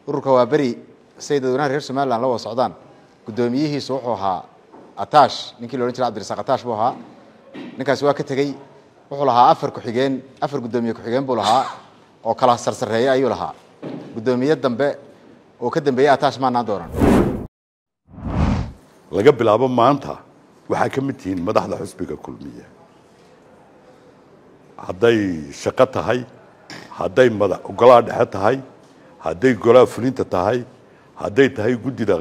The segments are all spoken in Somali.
ururka waa beri say dadweynaha reer somalilan la wada socdaan guddoomiyihiisu wuxuu ahaa atash ninkii la odhan jiray abdirasaaq atash buu ahaa ninkaasi waa ka tegey wuxuu lahaa afar ku-xigeen afar guddoomiye ku-xigeen buu lahaa oo kala sarsareeya ayuu lahaa guddoomiye dambe oo ka dambeeyey atash maanaan doonan laga bilaabo maanta waxaa ka mid tihiin madaxda xusbiga kulmiye hadday shaqo tahay hadday madax golaha dhexe tahay hadday golaha fulinta tahay hadday tahay guddida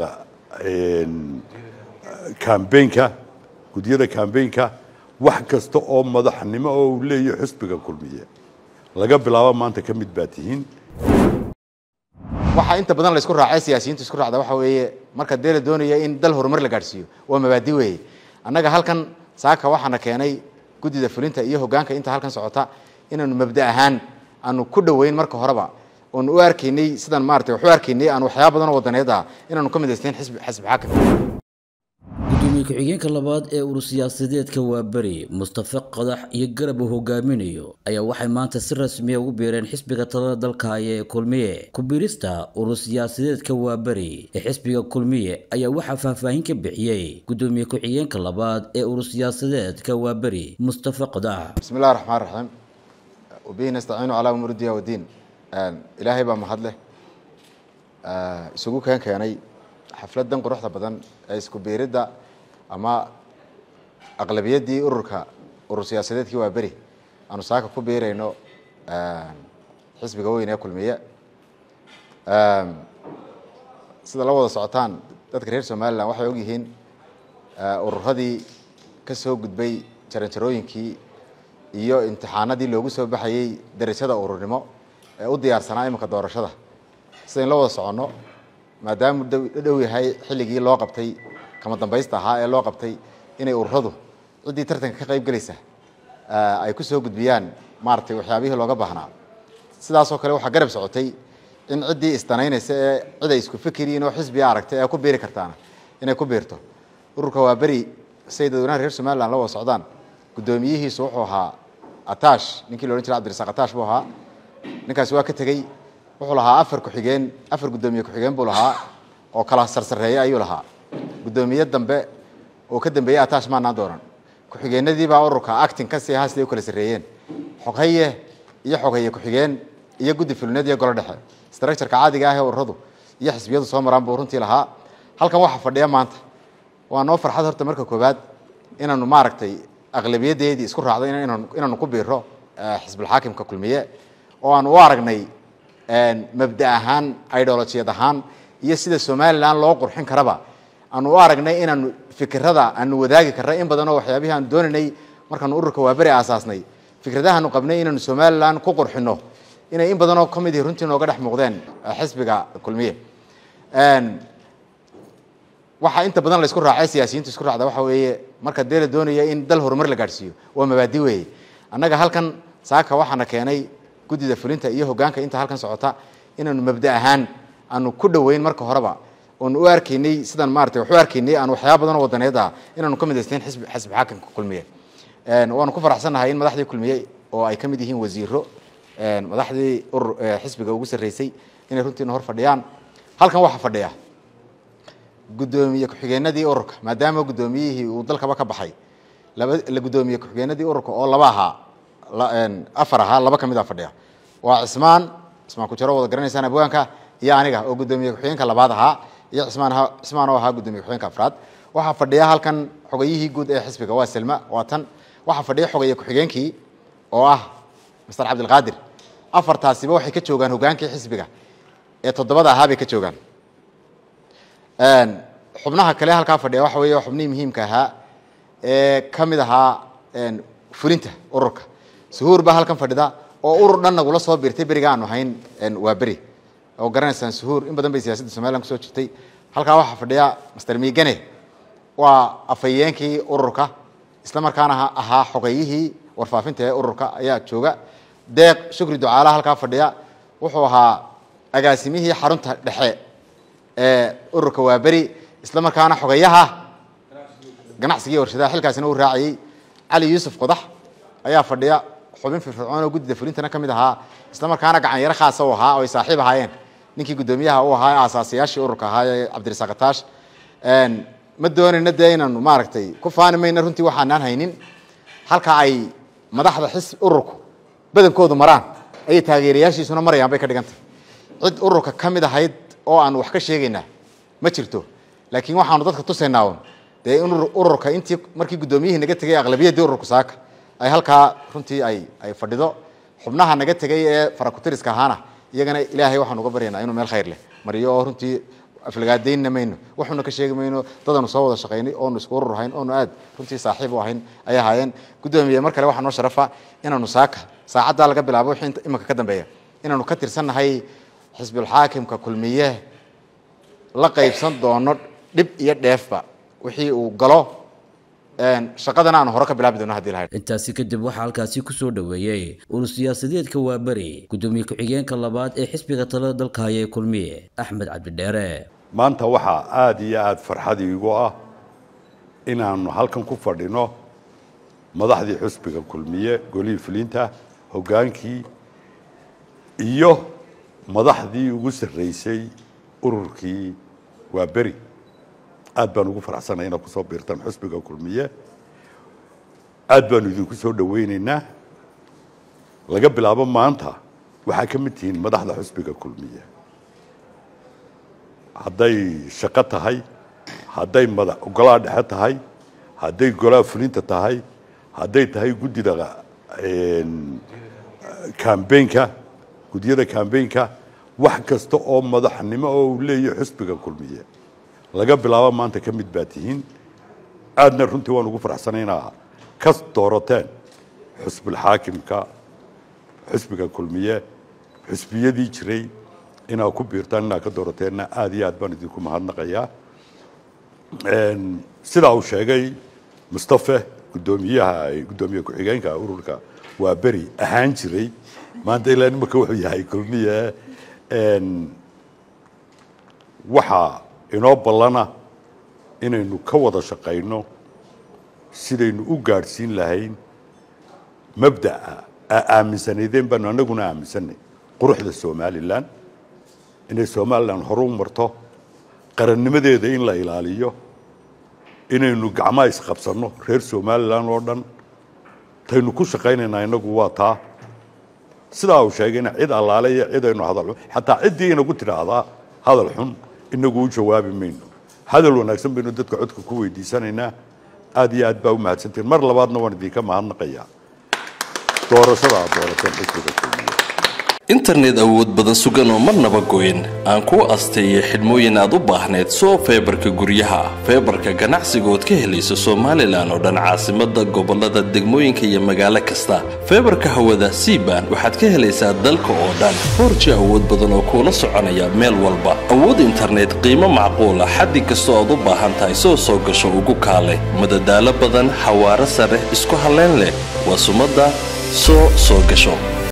kambeynka guddiyada kambeynka wax kasta oo madaxnimo oo uu leeyahay xusbiga kulmiye laga bilaabo maanta ka mid baa tihiin waxaa inta badan la isku raacay siyaasiyiintu isku raacda waxa weeye marka dee la doonaya in dal horumar la gaadhsiiyo waa mabaadi weeye annaga halkan saaka waxaana keenay guddida fulinta iyo hoggaanka inta halkan socota inaanu mabda ahaan aanu ku dhoweyn marka horeba oonu u arkaynay sidaan maarata wax u arkaynay aan waxyaaba badan oo wadaneed ah inaanu ka midaysteyn xisbi xisbi xaakim gudoomiye ku-xigeenka labaad ee urur siyaasadeedka waa beri mustafe qadax iyo garab uu hogaaminayo ayaa waxay maanta si rasmiya ugu biireen xisbiga talada dalka haya ee kulmiye ku-biirista urur siyaasadeedka waa beri ee xisbiga kulmiye ayaa waxaa faahfaahin ka bixiyey gudoomiye ku-xigeenka labaad ee urur siyaasadeedka waa beri mustafe qadax bismi illahi raxmaan raxiim wabihi nastaciinu calaa umuuri dunya wadiin ilaahay baa mahad leh isugu keen keenay xafladan quruxda badan ee isku biiridda ama aqlabiyaddii ururka urur siyaasadeedkii waa beri aanu saaka ku biirayno xisbiga weyn ee kulmiye sida la wada socotaan dadka reer somalilan waxay ogyihiin ururadii ka soo gudbay jaranjarooyinkii iyo imtixaanadii loogu soo baxayey darajada ururnimo ee u diyaarsanaa iminka doorashada sidayn la wada soconno maadaama dhow yahay xilligii loo qabtay kama dambaysta ahaa ee loo qabtay inay ururadu ciddii tartanka ka qayb gelaysa ay ku soo gudbiyaan maaratay waxyaabihii looga baahnaa sidaasoo kale waxaa garab socotay in ciddii isdanaynaysa ee cid ay isku fikiriin oo xisbiga aragtay ee ku biiri kartaana inay ku biirto ururka waa beri say dadweynaha reer somalilan la wada socdaan guddoomiyihiisu wuxuu ahaa atash ninkii la odhan jiray abdirasaaq atash buu ahaa ninkaasi waa ka tegey wuxuu lahaa afar ku-xigeen afar guddoomiye ku-xigeen buu lahaa oo kala sarsareeya ayuu lahaa guddoomiye dambe oo ka dambeeyey atash maanaan doonan ku-xigeenadiibaa ururka acting kasii ahaa siday u kala sarreeyeen xoghaye iyo xoghaye ku-xigeen iyo guddi fulineed iyo golo dhexe structureka caadiga ah ee ururadu iyo xisbiyadu soo maraan buu runtii lahaa halkan waxaa fadhiya maanta waa noo farxad horta marka koowaad inaanu maaragtay aqlabiyadeedii isku raacday inaanu ku biiro xisbulxaakimka kulmiye oo aan u aragnay mabda ahaan idolojiyad ahaan iyo sida somalilan loo qurxin karaba aanu u aragnay inaanu fikirada aanu wadaagi karna in badan oo waxyaabihii aanu doonaynay markaanu ururka waaberi aasaasnay fikradahaanu qabnay inaanu somalilan ku qurxino inay in badanoo ka mid ihi runtii nooga dhex muuqdeen xisbiga kulmiye waxaa inta badan la isku raacay siyaasiyiintu isku raacda waxa weeye marka dee la doonaya in dal horumar la gaadhsiiyo waa mabaadi weeye annaga halkan saaka waxaana keenay guddida fulinta iyo hoggaanka inta halkan socota inaanu mabda ahaan aanu ku dhoweyn marka horeba oonu u arkaynay sidaan maarata wax u arkaynay aan waxyaaba badan oo wadaneed ah inaanu ka midaysteyn xisbi xisbi xaakimka kulmiye waanu ku faraxsannahay in madaxdii kulmiye oo ay ka mid yihiin wasiiro madaxdii urur xisbiga ugu sarreysay inay runtiina hor fadhiyaan halkan waxaa fadhiya guddoomiye ku-xigeenadii ururka maadaama guddoomiyihii uu dalkaba ka baxay laba la guddoomiye ku-xigeenadii ururka oo laba ahaa afar ahaa laba ka mid a fadhiya waa cismaan cismaan kujaro wada garanaysaan abwaanka iyo aniga oo guddoomiye ku-xigeenka labaad ahaa iyo cismaan cismaan oo ahaa guddoomiye ku-xigeenka afraad waxaa fadhiya halkan xogayihii guud ee xisbiga waa selma waa tan waxaa fadhiya xogaye ku-xigeenkii oo ah master cabdilqaadir afartaasiba waxay ka joogaan hoggaankii xisbiga ee toddobada ahaa bay ka joogaan xubnaha kale halkaa fadhiya waxa weeye xubnihii muhiimka ahaa ee ka mid ahaa fulinta ururka suhuur baa halkan fadhida oo urur dhan nagula soo biirtay beriga aanu hayn waa beri oo garanaysaan suhuur in badan bay siyaasadda somalilan kusoo jirtay halkaa waxaa fadhiya master miigane waa afhayeenkii ururka isla markaana ahaa xogayihii warfaafinta ee ururka ayaa jooga deeq shukri ducaala halkaa fadhiya wuxuu ahaa agaasimihii xarunta dhexe ee ururka waa beri isla markaana xogayaha ganacsigii warshadaha xilkaasina uu raacayey cali yuusuf qodax ayaa fadhiya xubin firfircoon oo guddida fulintana ka mid ahaa isla markaana gacan yaro khaasa u ahaa oo ay saaxiib ahaayeen ninkii guddoomiyaha u ahaa aasaasiyaashii ururka ahaa ee cabdirasaaq ataash ma doonayna dee inaanu maaragtay ku faani mayna runtii waxaanaan haynin halka ay madaxda xisb ururku badankoodu maraan ayay taageerayaashiisuna marayaan bay ka dhigantay cid ururka ka mid ahayd oo aan wax ka sheegaynaa ma jirto laakiin waxaanu dadka tusaynaa un dee in ururka intii markii guddoomiyihii naga tegay aqlabiyaddii ururku saaka ay halkaa runtii ay ay fadhido xubnaha naga tegay ee farakutiriska ahaana iyagana ilaahay waxaanu uga baryaynaa inuu meel khayr leh mariyo oo runtii aflagaadaynna mayno waxuna ka sheegi mayno dadaanu soo wada shaqaynay oonu isku urur ahayn oonu aad runtii saaxiib u ahayn ayay ahaayeen guddoomiye mar kale waxaa noo sharafa inaanu saaka saacaddaa laga bilaabo wixii iminka ka dambeeya inaanu ka tirsannahay xisbulxaakimka kulmiye la qaybsan doono dhib iyo dheefba wixii uu galo shaqadana aanu hore ka bilaabi doono hadii lahayd intaasi kadib waxaa halkaasi kusoo dhoweeyey urur siyaasadeedka waaberi guddoomiye ku-xigeenka labaad ee xisbiga talada dalka haya ee kulmiye axmed cabdidheere maanta waxaa aada iyo aada farxad iigu ah inaanu halkan ku fadhino madaxdii xusbiga kulmiye golihii fulinta hoggaankii iyo madaxdii ugu sarreysay ururkii waa beri aad baan ugu faraxsanay inaad kusoo biirtaan xusbiga kulmiye aad baanu idinku soo dhawaynaynaa laga bilaabo maanta waxaa ka mid tihiin madaxda xusbiga kulmiye hadday shaqo tahay hadday mada golaha dhexe tahay hadday golaha fulinta tahay hadday tahay guddida cambaynka guddiyada cambaynka wax kasta oo madaxnimo oo uu leeyahay xusbiga kulmiye laga bilaabo maanta ka mid baa tihiin aadna runtii waan ugu faraxsanay inaa kas doorateen xusbulxaakimka xusbiga kulmiye xusbiyadii jiray inaa ku biirtaan inaa ka doorateenna aada iyo aad baan idinku mahadnaqayaa sidaa uu sheegay mustafe guddoomiyaha guddoomiye ku-xigeenka ururka waa beri ahaan jiray maanta ilaa nimanka wuxuu yahay kulmiye waxaa inoo ballana inaynu ka wada shaqayno sidaynu u gaadhsiin lahayn mabda'a aa aaminsanaydeen baanu annaguna aaminsanay quruxda somalilan inay somalilan horu marto qarannimadeeda in la ilaaliyo inaynu gacmaha isqabsanno reer somalilan oo dhan taynu ku shaqaynaynaa inagu waa taa sidaa uu sheegayna cid allaale iyo cidaynu hadal xun xataa ciddii inagu tidhaahdaa hadal xun inagu u jawaabi mayno hadal wanaagsan baynu dadka codka ku weydiisanaynaa aad iyo aad baa u mahadsantiin mar labaadna waan idinka mahadnaqayaa doorashada aad doorateen xisbiga kulmiye internet awood badan sugan oo marnaba goyn aan kuu asteeyay xidhmooyin aad u baahneed soo feebarka guryaha feebarka ganacsiga ood ka helayso somalilan oo dhan caasimada gobolada degmooyinka iyo magaalo kasta feebarka hawada cban waxaad ka helaysaa dalka oo dhan forji awood badan oo kuula soconaya meel walba awood internet qiimo macquula xaddi kastoo aad u baahan tahay soo soo gasho ugu kaale madadaalo badan xawaaro sare isku halleyn leh waa sumadda soo soo gasho